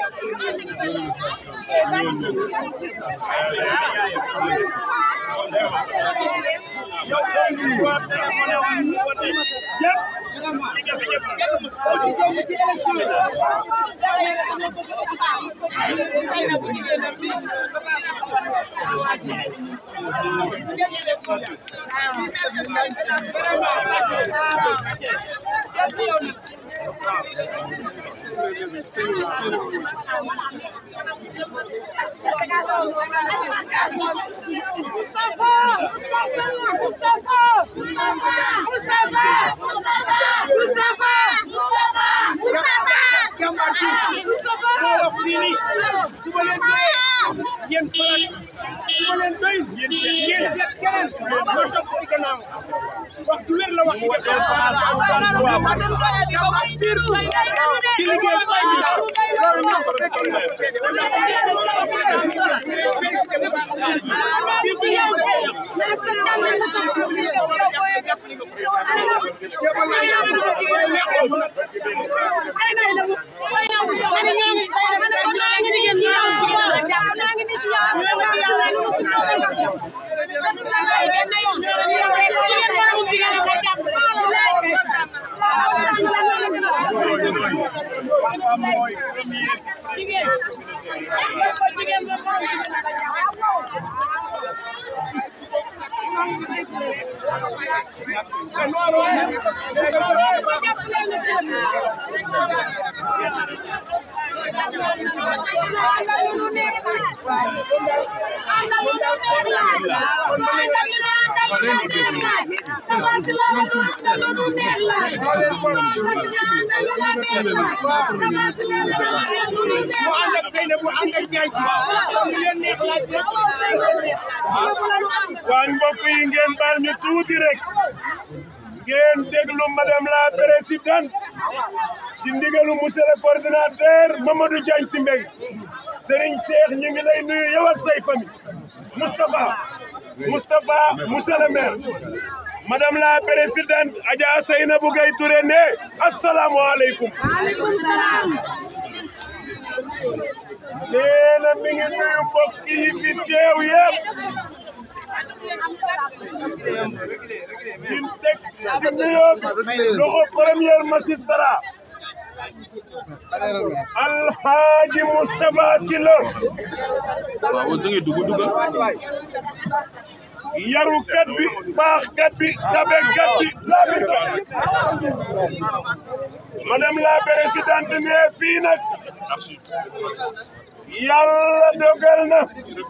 su ma leen doyee yéen faral su ma leen doyul yéen yéen seet keneen moo topp ci gannaaw wax ju wér la wax ci gannaaw jàmbaar biir di liggéey loolu ñoo ko fekkee mu ànd ak Seyna bu ànd ak Ndiaye si mu leen neex laaj waaye mbokk yi ngeen baal ñu tuuti rek ngeen déglu madame la présidente ci ndigalu monsieur le coordinateur Mamadou Diagne Sy Mbengue Serigne Cheikh ñu ngi lay nuyu yow ak say famille Moustapha Moustapha monsieur le maire madame la présidente Adja Seynabou Gaye Touré ne asalaamaaleykum nee na mi ngi nuyu mbokk yi fi teew yëpp di teg di nuyoo loxo premier magistrat Alhaji Moustapha Sylla yarukat bi baaxkat bi tabekat bi laabikat bi madame la présidente ne fii nag yàlla dogal na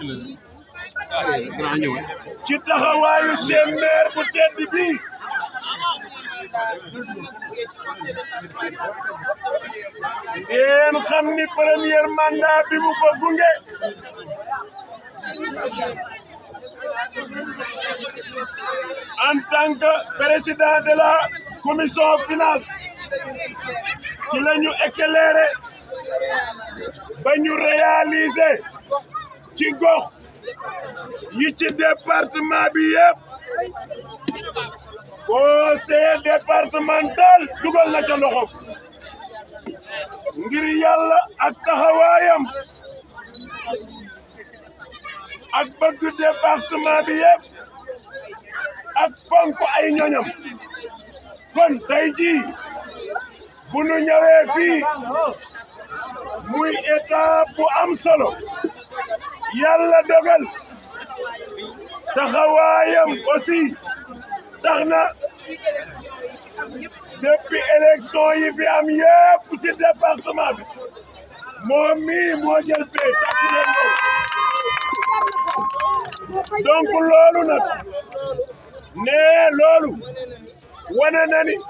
ci taxawaayu seen maire bu tedd bi ngeen xam ni premier mandat bi mu ko gunge en tant que président de la commission finance ci la ñu éclairé ba ñu réaliser ci gox yi ci département bi yëpp conseil départemental dugal na ca loxo ngir yàlla ak taxawaayam ak bëgg département bi yëpp ak fonk ay ñoñam kon tey jii bu nu ñëwee fii muy étape bu am solo yàlla dogal taxawaayam aussi tax na depuis élection yi fi am yëpp ci département bi moom mii moo jël pay takk leen ko donc loolu nag nee loolu wane na ni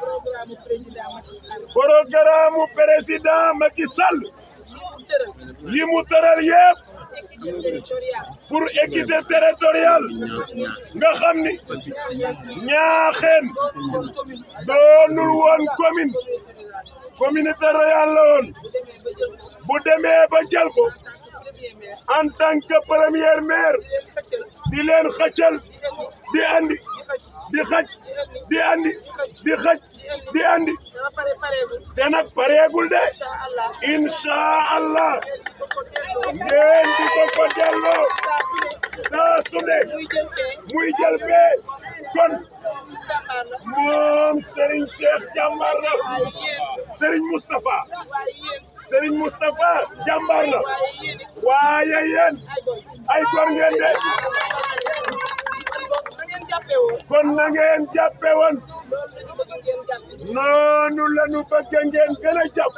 programme président Macky Sall yi mu tëral yëpp pour équité territoriale nga xam ni ñaaxeen doonul woon commune communauté rurale la woon bu demee ba jël ko en tant que premier maire di leen xëccal di andi di xaj di andi di xaj di andi dama pare pareegul te nag pareegul de incha allah incha allah ko ko delloo ngeen di ko ko delloo saa su ne saa su ne muy jël kee muy jël bee kon jàmbaar la moom Serigne Cheikh jàmbaar la waaye yéen Serigne Moustapha waaye yéen Serigne Moustapha jàmbaar la waaye yéen it waaye yéen ay góor ay góor ngeen de kon na ngeen jàppee woon kon na ngeen jàppe woon loolu la ñu bëgg ngeen jàpp noonu la ñu bëgg ngeen gën a jàpp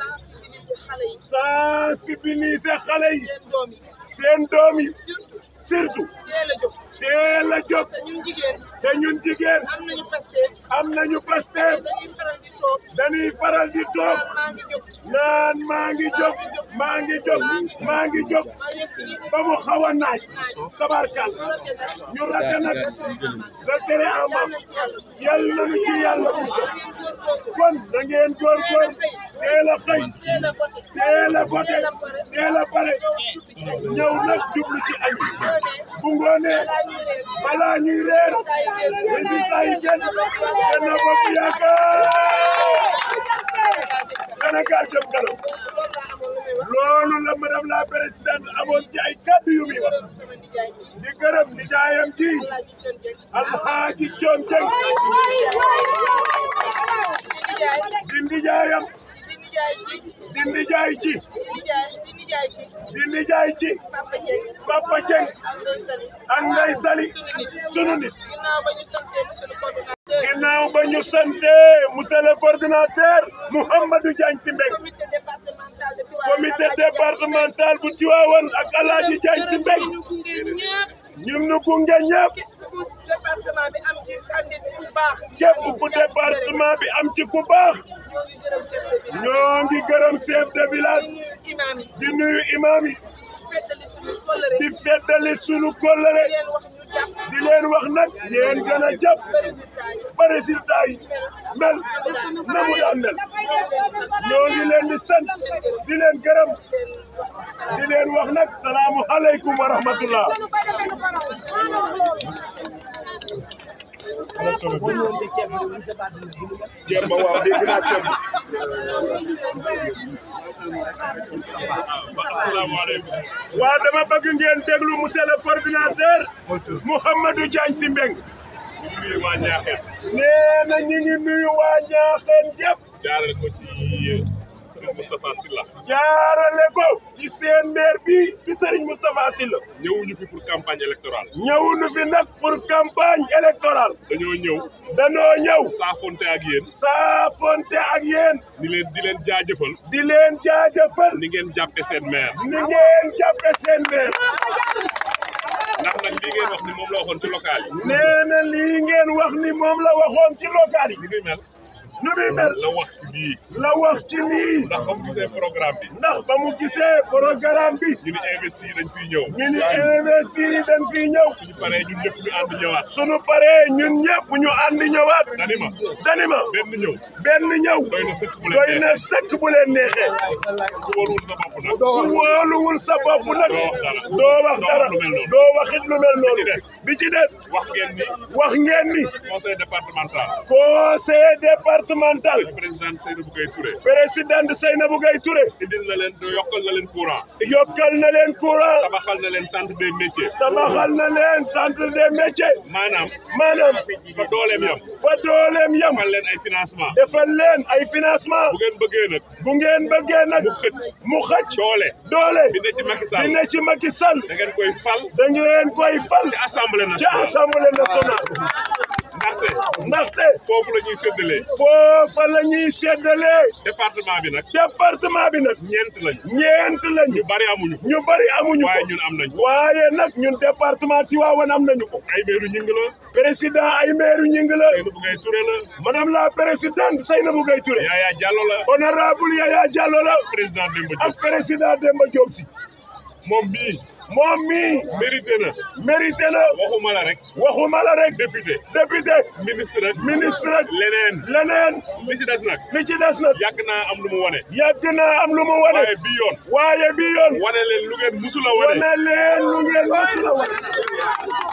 sensibiliser xale yi sensibiliser xale yi seen doom yi seen doom yi surtout surtout teel a jóg teel a jóg te ñun jigéen te ñun jigéen am nañu Pastef am nañu Pastef dañuy faral di toog dañuy faral di toog maa ngi jóg naan maa ngi jóg maa ngi jóg maa ngi jóg maa ngi fi ba mu xaw a naaj sabarkal ñu rate nag retere amam yal nañu ci yàlla bu kon na ngeen góorgóor teel a xëy teel a voté teel a voté teel a pare ñëw nag jublu ci añ bu ngoonee balaa ñuy reer résultat yi génn Benno Bokk Yaakaar Sénégal jëm kanam loolu la madame la présidente amoon ci ay kàddu yu muy wax di gërëm nijaayam ji alxaaji coom jeng di nijaayam di nijaay ci di nijaay ci papa jeng ak ndey sali sunu nit ginnaaw ba ñu sante monsieur le coordinateur Mouhamadou Diagne Sy Mbengue comité départemental bu Tivaouane ak Alaaji Diagne Sy Mbengue ñun ñu gunge ñëpp département bi am ci candidat bu baax képp ku département bi am ci ku baax ñoo ngi gërëm chef de village ñoo ngi gërëm chef de village di nuyu imam yi di nuyu imam yi feddali suñu kóllëre di feddali sunu kóllëre leen wax ñu jàpp di leen wax nag yéen gën a jàpp résultat yi ba résultat yi mel na mu daan mel ñoo ngi leen di sant di leen gërëm di leen wax nag salaamu aleykum wa rahmatullah ceeb ba waaw dégg naa ceeb bi asalaamaaleykum waa dama bëgg ngeen déglu monsieur le coordinateur Mouhamadou Diagne Sy Mbengue nuyu waa Ñaaxeen nee na ñu ngi nuyu waa Ñaaxeen yëpp jaarale ko ci Serigne Moustapha Sylla jaarale ko ci seen maire bi di Serigne Moustapha Sylla ñëwuñu fi pour campagne électorale ñëwuñu fi nag pour campagne électorale dañoo ñëw danoo ñëw saafonte ak yéen saafonte ak yéen di leen di leen jaajëfal di leen jaajëfal ni ngeen jàppe seen maire ni ngeen jàppe seen maire ndax nag lii ngeen wax ni moom la waxoon ci local yi nee na lii ngeen wax ni moom la waxoon ci local yi ni muy mel nu muy mel la wax ci bii la wax ci lii ndax ba mu gisee programme bi ndax ba mu gisee programme bi ñu ni investi yi dañ fiy ñëw ñu ni investir yi dañ fii ñëw suñu paree ñun ñëpp ñu ànd ñëwaat sunu paree ñun ñëpp ñu ànd ñëwaat dani ma dani ma benn ñëw benn ñëw doy na sëkk bu doy leen na neexee sëkk bu leen neexee ku warul sa bopp nag ku wóoluwul sa bopp nag doo wax dara doo wax dara lu mel noonu. doo waxit lu mel noonu Bi ci des. bi ci des wax ngeen ni wax ngeen ni conseil départemental conseil départemental président Seydou Gueye Touré président Seynabou Gaye Touré indil na leen yokkal na leen courant yokkal na leen courant tabaxal na leen centre des métiers tabaxal na leen centre des métiers maanaam maanaam fa dooleem yam fa dooleem yam defal leen ay financement defal leen ay financement bu ngeen bëggee nag bu ngeen bëggee nag mu xëcc mu xëcc doole doole bi ne ci Macky di Sall ne ci Macky Sall da ngeen koy fal da ngeen koy fal ci assemblée ci nationale assemblée nationale ndaxte ndaxte foofu la ñuy séddalee foofa la ñuy séddalee département bi nag département bi nag ñeent lañu ñeent lañu ñu bari amuñu ñu bari amuñu waaye ko ñun am nañu waaye nag ñun département Tivaouane am nañu ko ay meeru ñing la président ay maire ñing la Seydou Gueye Touré la madame la présidente Seynabou Gaye Touré Yaya Diallo la honorable Yaya Diallo la président Demba ak Diop président Demba Diop si moom bii moom mii mérité na mérité na waxuma la rek waxuma la rek député député ministre rek ministre rek leneen leneen li ci des nag li ci des nag yàgg naa am lu mu wane yàgg naa am lu mu wane waaye bii yoon waaye bi yoon wane leen lu ngeen musula wane wane leen lu ngeen mësula wane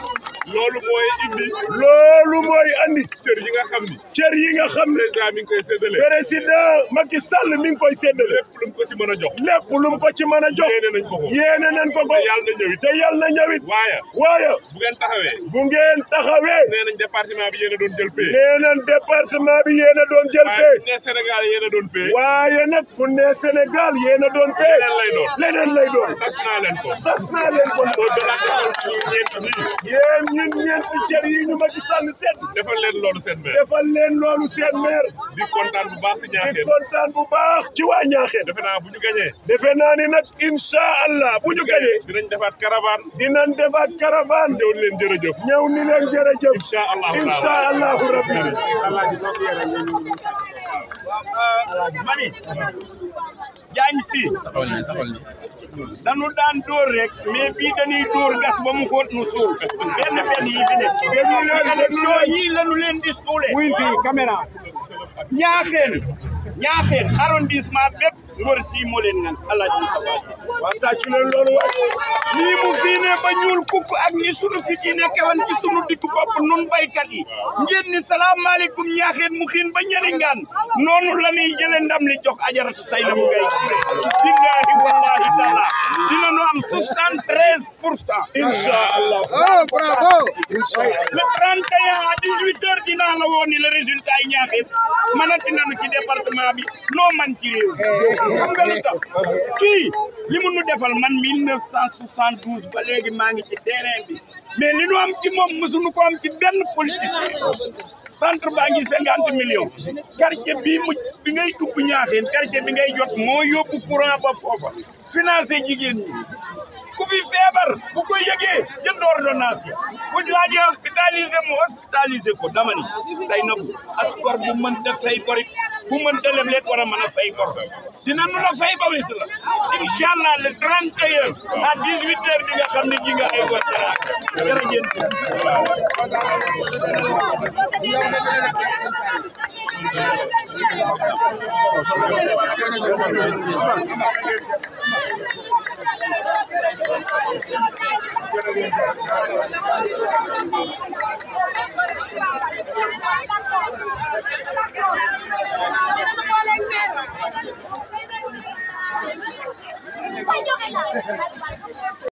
loolu mooy indi loolu mooy andi cër yi nga xam ni cër yi nga xam ne président mi ngi koy séddale président Macky Sall mi ngi koy séddale lépp lu mu ko ci mën a jox lépp lu mu ko ci mën a jox yéene nañ ko ko yéene nañ ko ko te yàlla na ñëwit te yàlla na ñëwit waaye waaye bu ngeen taxawee bu ngeen taxawee nee nañ département bi yéen a doon jël pay nee nañ département bi yéen a doon jël waaye pay bu ne Sénégal yéen a doon pay waaye nag ku ne Sénégal yéen a doon pay leneen lay doon leneen lay doon sas naa leen ko sas naa leen ko soo jëlaat defal suñu ñeent ñii yéen ñun ñeenti cër yi ñu Macky Sall seet defal leen loolu seen maire defal leen loolu seen maire di kontaan bu baax si di ñaaxeen kontaan bu baax ci waa Ñaaxeen defe naa bu ñu gañee defe naa ni nag incha allah bu ñu gañee dinañ defaat caravane dinañ defaat caravane ñëw leen jërëjëf ñëw ni leen jërëjëf incha allahu incha allahu rabbi mani jaañ si dañu daan dóor rek mais bii dañuy dóor gas ba mu xóot nu suul benn benn yi fi nekk déglu leen déglu élection leen yii lañu leen di suule wuy fii caméra ñaaxeen ñaaxeen arrondissement bépp ngor si moo leen ngan alaaji Moustapha Sy waa tàccu leen loolu waay nii mu fii ne ba ñuul kukk ak ni sunu fi ji nekke woon ci sunu digg bopp nun baykat yi ngeen ni salaamaaleykum ñaaxeen mu xiin ba ñeri ngaan noonu la ñuy jële ndam li jox ajaratu say na mu ngay billahi wallahi taala dina nu am soixante treize pour cent incha allah oh bravo le 31 à 18 heures dinaa la woon ni le résultat yi ñaaxeen mënati nañu ci département bi noo man ci réew xam nga lu tax kii li mu nu defal man 1972 ba léegi maa ngi ci terrain bi mais li nu am ci moom mësuñu ko am ci benn politicien centre baa ngi cinquante millions quartier bii mu bi ngay dugg ñaaxeen quartier bi ngay jot moo yóbbu courant ba foofa financé jigéen ñi ku fi feebar bu ko yëgee jënd ordonnance yi bu laajee hospitalisé mu hospitalisé ko dama ni say na askor bu mënta fay borit bu mënta lebleet war a mën a fay bor dina nu la fay ba wis la incha allah le 31 à 18 heures di nga xam ne ji nga ay war teraanga jërëjëf